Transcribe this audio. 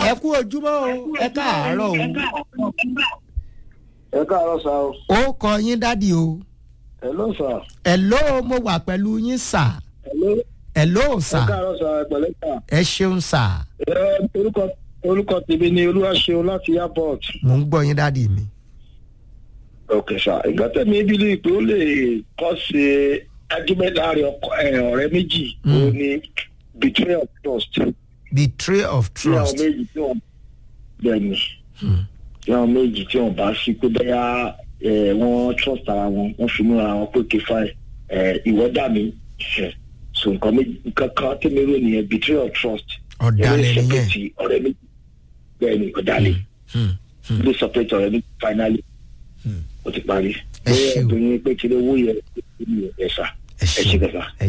ẹ kú ojúmọ́ o ẹ káàárọ̀ o ẹ káàárọ̀ sá o. ó kọ yín dádì o hello sá. hello mo wà pẹ̀lú yín sà hello. hello ẹ sà káàárọ̀ sá ẹ pẹ̀lẹ́ sá. ẹ ṣeun sà ẹ orúkọ orúkọ tèmi ni olúwaṣeun láti airport. mò ń gbọ́ yín dádì mi. ok sá ìgbà tẹ̀mí bílí pé ó lè kọ́ sí argument láàrin ọkọ ẹ, ọ̀rẹ́ méjì ó ní betrayal of trust. betray of tí àwọn trust méjì tí wọ́n bẹ̀ ni tí àwọn méjì tí wọ́n bá sí pé bẹ́yà ẹ, wọ́n trust ara wọn wọ́n fi mú ara wọn pé kí fine ẹ, ìwọ dà mí ẹ, so nǹkan méjì nǹkan kan tẹ̀mí rò nìyẹn betrayal of trust. ọ̀dàlẹ̀ Ilé nìyẹn separate ọ̀rẹ́ méjì bẹ́ẹ̀ ni ọ̀dàlẹ̀ Hmm, hmm. ilé separate ọ̀rẹ́ méjì finally ó ti parí. Ẹ ṣé o. bóyá obìnrin pé kí ló wó yẹ ẹ ṣá ẹ ẹ ṣe ṣeun kẹfà. ẹ